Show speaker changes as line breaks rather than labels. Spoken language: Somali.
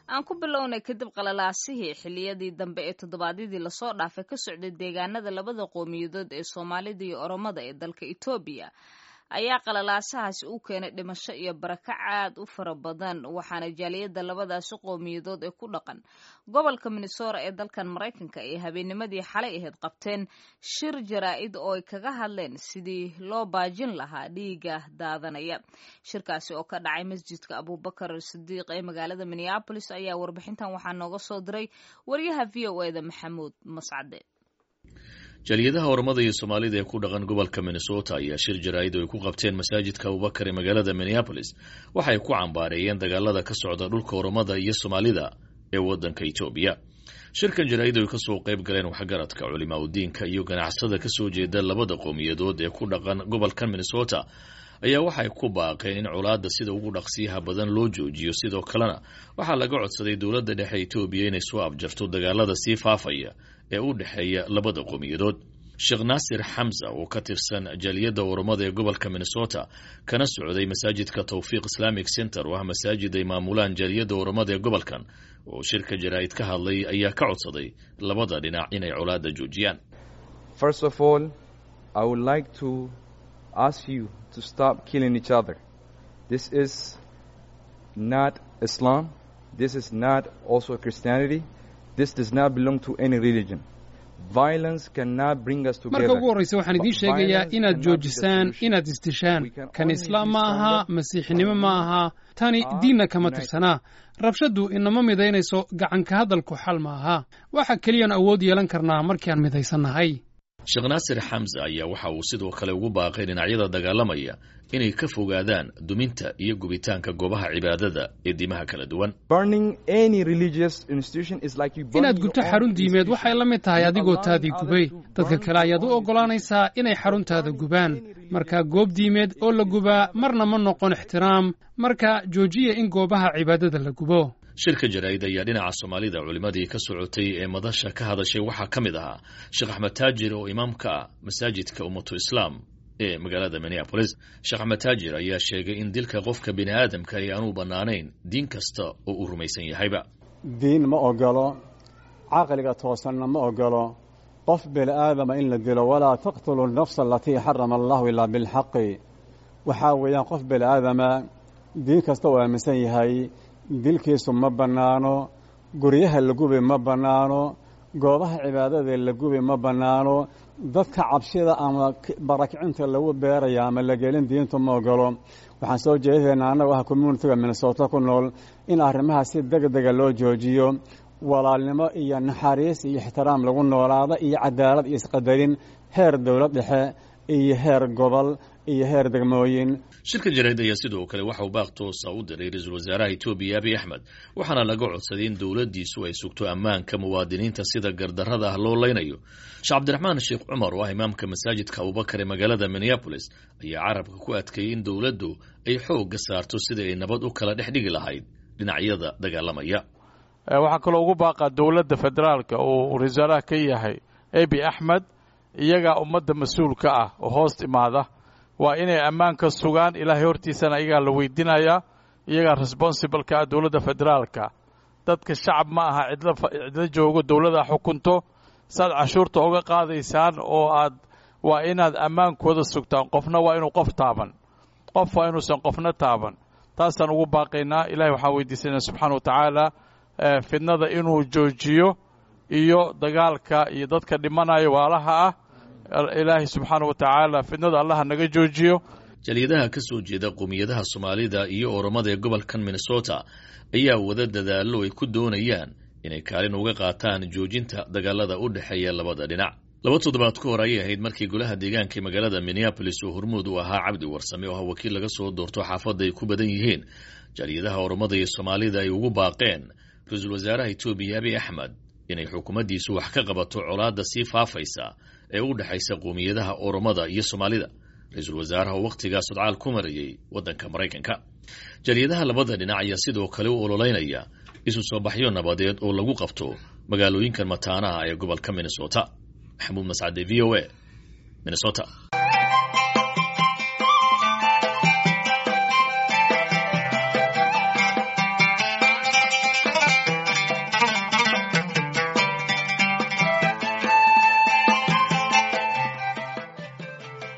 aan ku bilownay kadib qalalaasihii xilliyadii dambe ee toddobaadyadii lasoo dhaafay ka socday deegaanada labada qowmiyadood ee soomaalida iyo oromada ee dalka etoobiya ayaa qalalaasahaasi u keenay dhimasho iyo barakac aad u fara badan waxaana jaaliyadda labadaasi qowmiyadood ee ku dhaqan gobolka minnesota ee dalkan maraykanka ay habeennimadii xalay ahayd qabteen shir jaraa'id oo ay kaga hadleen sidii loo baajin lahaa dhiiga daadanaya shirkaasi oo ka dhacay masjidka abubakar sidiiq ee magaalada minneabolis ayaa warbixintan waxaa nooga soo diray waryaha v o eda maxamuud mascade
jaaliyadaha oromada iyo soomaalida ee ku dhaqan gobolka minnesota ayaa shir jaraa'id oo ay ku qabteen masaajidka abubakar ee magaalada minneabolis waxay ku cambaareeyeen dagaalada ka socda dhulka oromada iyo soomaalida ee waddanka etoobiya shirkan jaraa'id oo ay kasoo qayb galeen waxgaradka culimaa udiinka iyo ganacsada kasoo jeeda labada qowmiyadood ee ku dhaqan gobolkan minnesota ayaa waxay ku baaqeen in colaadda sida ugu dhaqsiyaha badan loo joojiyo sidoo kalena waxaa laga codsaday dowladda dhexe etoobiya inay soo abjarto dagaalada sii faafaya ee u dhexeeya labada qowmiyadood sheekh naasir xamsa oo ka tirsan jaaliyadda oromada ee gobolka minnesota kana socday masaajidka tawfiiq islamic center oo ah masaajid ay maamulaan jaaliyadda oromada ee gobolkan oo shirka jaraa'id ka hadlay ayaa ka codsaday labada dhinac inay colaadda joojiyaan
First of all, I would like to ask you to stop killing each other. This is not Islam. This is not also Christianity. This does not belong to any religion. Violence cannot bring us
marka
together.
ugu horraysa waxaan idiin sheegayaa inaad joojisaan inaad isdishaan kan islaam ma aha masiixinimo ma aha tani diinna kama tirsanaa rabshaddu inama midaynayso gacanka hadalku xal ma aha waxa keliyaan awood yeelan karnaa markiaan midaysannahay
sheekh naasir xamsa ayaa waxa uu sidoo kale ugu baaqay dhinacyada dagaalamaya inay ka fogaadaan duminta iyo gubitaanka goobaha cibaadada ee diimaha kala duwan
Burning any religious institution is like you burn
inaad
your
gubto
own
xarun diimeed waxay la mid tahay
You
adigoo
allow
taadii
others
gubay
to
dadka
burn
kale ayaad u
your own
oggolaanaysaa inay xaruntaada gubaan marka goob diimeed oo la gubaa marna ma noqon ixtiraam marka joojiya in goobaha cibaadada la gubo
shirka jaraa'id ayaa dhinaca soomaalida culimmadii ka socotay ee madasha ka hadashay waxaa ka mid ahaa sheekh axmed taajir oo imaam ka ah masaajidka ummatu islaam ee magaalada minneabolis sheekh axmed taajir ayaa sheegay in dilka qofka bini aadamka ay aanu bannaanayn diin kasta oo uu rumaysan yahayba
diin ma ogolo caqliga toosanna ma ogolo qof bini aadama in la dilo walaa taqtulu nafsa alatii xarama allahu ilaa bilxaqi waxaa weeyaan qof bini aadama diin kasta uu aaminsan yahay dilkiisu ma bannaano guryaha la gubi ma bannaano goobaha cibaadada la gubi ma bannaano dadka cabshida ama barakicinta lagu beeraya ama la gelin diintu ma ogolo waxaan soo jeedaynaa annagu ah communitiga minnesota ku nool in arrimaha si deg dega loo joojiyo walaalnimo iyo naxariis iyo ixtiraam lagu noolaado iyo cadaalad iyo isqadarin heer dowlad dhexe iyo heer gobol iyo heer degmooyin
shirka jaraa'id ayaa sidoo kale waxa uu baaq toosa u diray ra-iisul wasaaraha etoobiya abiy axmed waxaana laga codsaday in dowladdiisu ay sugto ammaanka muwaadiniinta sida gardarrada ah loo leynayo sheekh cabdiraxmaan sheekh cumar oo ah imaamka masaajidka abubakar ee magaalada minneabolis ayaa carabka ku adkeeyey in dowladdu ay xoogga saarto sidai ay nabad u kala dhex dhigi lahayd dhinacyada dagaalamaya
waxaa kaloo ugu baaqaa dowladda federaalka uu wasaaraha ka yahay abi axmed iyagaa ummadda mas-uulka ah oo hoos imaada waa inay ammaanka sugaan ilaahay hortiisana iyagaa la weydiinayaa iyagaa responsibleka ah dowladda federaalka dadka shacab ma aha cidlo cidlo joogo dowladda xukunto saad cashuurta uga qaadaysaan oo aad waa inaad ammaankooda sugtaan qofna waa inuu qof taaban qof waa inuusan qofna taaban taasaan ugu baaqaynaa ilahay waxaan weydiisanaa subxaana wa tacaala fidnada inuu joojiyo iyo dagaalka iyo dadka dhimanaya waalaha ah ilaahay subxaana wa tacaala fidnada allaha naga joojiyo
jaaliyadaha ka soo jeeda qowmiyadaha soomaalida iyo oromada ee gobolkan minnesota ayaa wada dadaallo ay ku doonayaan inay kaalin uga qaataan joojinta dagaalada u dhexeeya labada dhinac laba toddobaad ka hor ayay ahayd markii golaha deegaanka ee magaalada minneabolis oo hormuud u ahaa cabdi warsame oo ah wakiil laga soo doorto xaafadda ay ku badan yihiin jaaliyadaha oromada iyo soomaalida ay ugu baaqeen ra-iisul wasaaraha etoobiya abiy axmed inay xukuumaddiisu wax ka qabato colaadda sii faafaysa ee u dhexaysa qowmiyadaha oromada iyo soomaalida ra-iisul wasaaraha oo wakhtigaa sodcaal ku marayay waddanka maraykanka jaaliyadaha labada dhinac ayaa sidoo kale u ololeynaya isu soo baxyo nabadeed oo lagu qabto magaalooyinkan mataanaha ee gobolka minnesota maxamuud mascade v o a minnesota